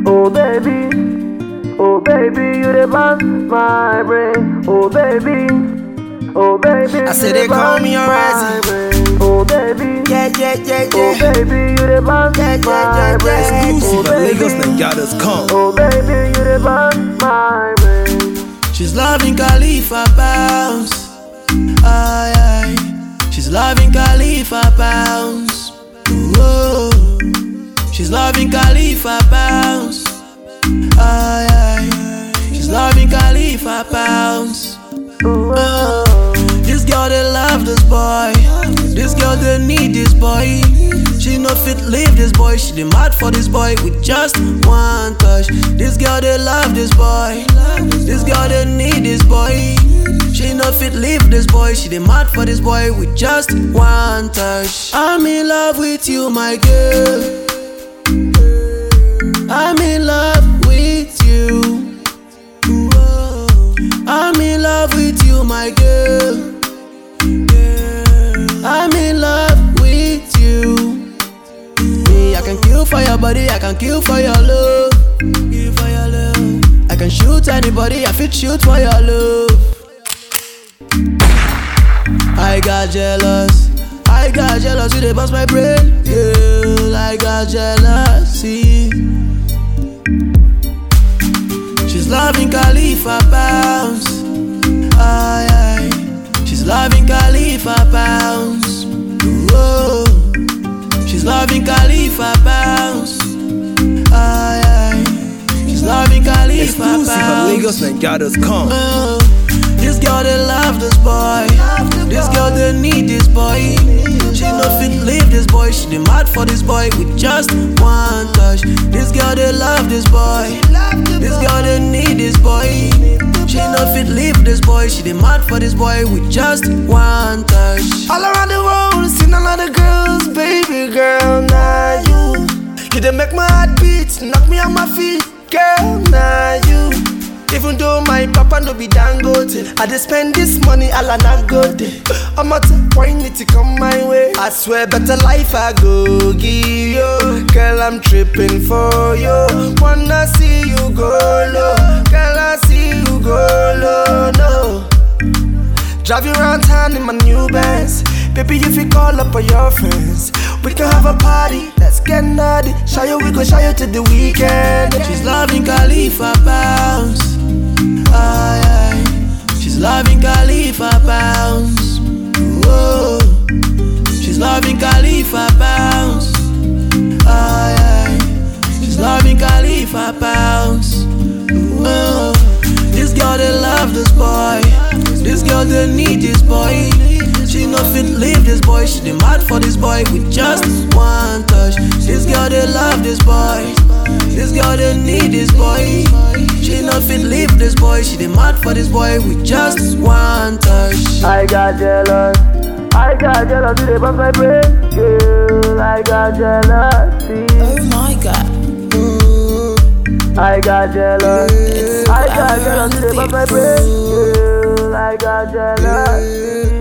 Oh baby, oh baby, you the boss my brain. Oh baby, oh baby, I say you they the call boss me my already. brain. Oh baby, Yeah, yeah, yeah, oh yeah. baby, you the boss Yeah, yeah, my yeah, brain. yeah. Oh Exclusive at baby, Lagos Nigeras come. oh baby, you the boss my brain. She's loving Khalifa pounds. Aye, aye. She's loving Khalifa pounds. Whoa. She's loving Khalifa pounds. Aye, aye. She's loving Khalifa pounds. Oh. This girl they love this boy. This girl they need this boy. She no fit leave this boy. She dey mad for this boy with just one touch. This girl they love this boy. This girl they need this boy. She no fit leave this boy. She dey mad for this boy with just one touch. I'm in love with you, my girl. I'm in love with you. Whoa. I'm in love with you, my girl. I'm in love with you. Me, I can kill for your body, I can kill for your love. Kill for your love. I can shoot anybody, I fit shoot for your love. I got jealous. I got jealous, you they bust my brain. Yeah, I got jealousy. She's loving Khalifa pounds. Aye, aye. She's loving Khalifa pounds. Whoa. She's loving Khalifa pounds. Aye, aye. She's loving Khalifa Exclusive at pounds. Lagos Nigeras come. Oh, this girl they love this boy. This girl they need this boy. She no fit leave this boy. She dey mad for this boy with just one touch. This girl they love this boy. This girl they need this boy. She no fit leave this boy. She dey mad for this boy with just one touch. All around the world, seen a lot of girls, baby girl, now you. You done make my heart beat, knock me on my feet, girl, now you. Even though my papa no be dangote, I just spend this money all I not go there. I'm out to point it to come my way. I swear, better life I go give you. Girl, I'm tripping for you. Wanna see you go low, girl, I see you go low, no. Drive you around town in my new Benz. Baby, if you call up all your friends, we can have a party. Let's get naughty. Show you, we go show you to the weekend. She's loving Khalifa pounds. Aye, aye. She's loving Khalifa pounds. Whoa. She's loving Khalifa pounds. Aye, aye. She's loving Khalifa pounds. Whoa. This girl they love this boy. This girl they need this boy. She no fit leave this boy. She dey mad for this boy with just one touch. This girl they love this boy. This girl they need this boy. She no fit leave this boy. She dey mad for this boy with just one touch. I got jealous. I got jealous, you dey bust my brain. Girl, I got jealousy. Oh my god. I got jealous. It's I forever got on jealous, the you dey bust my beat. brain. Girl, I got jealousy.